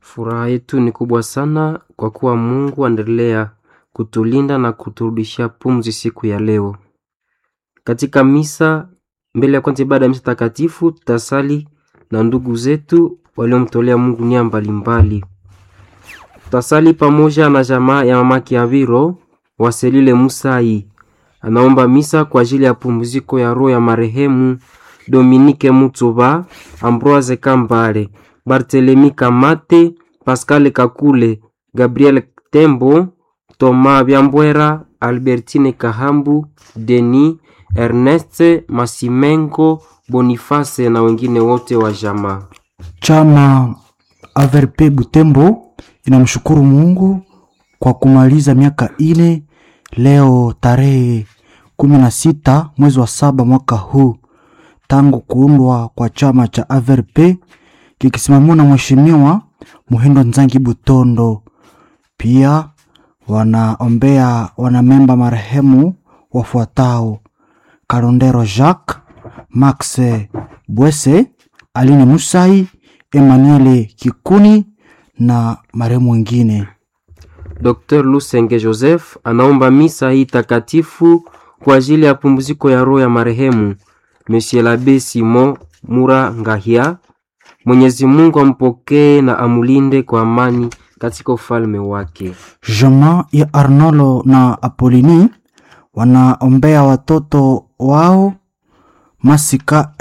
Furaha yetu ni kubwa sana kwa kuwa Mungu aendelea kutulinda na kuturudishia pumzi siku ya leo. Katika misa, mbele ya kwanza ibada ya misa takatifu, tutasali na ndugu zetu waliomtolea Mungu nia mbalimbali. Tutasali pamoja na jamaa ya mama Kiaviro Waselile Musai, anaomba misa kwa ajili ya pumziko ya roho ya marehemu Dominike Mutsuba, Ambroise Kambale, Barthelemy Kamate, Pascal Kakule, Gabriel Tembo, Thomas Byambwera, Albertine Kahambu, Denis Ernest Masimengo, Boniface na wengine wote wa jamaa. Chama AVRP Butembo inamshukuru Mungu kwa kumaliza miaka ine leo tarehe kumi na sita mwezi wa saba mwaka huu tangu kuundwa kwa chama cha AVRP kikisimamiwa na Mheshimiwa Muhindo Nzangi Butondo. Pia wanaombea wanamemba marehemu wafuatao: Karondero Jacques, Max Bwese, Aline Musai, Emmanuel Kikuni na marehemu wengine. Dr. Lusenge Joseph anaomba misa hii takatifu kwa ajili ya pumziko ya roho ya marehemu Monsieur l'Abbé Simon Mura Ngahia. Mwenyezi Mungu ampokee na amulinde kwa amani katika ufalme wake. Jamaa ya Arnolo na Apolini wanaombea watoto wao Masika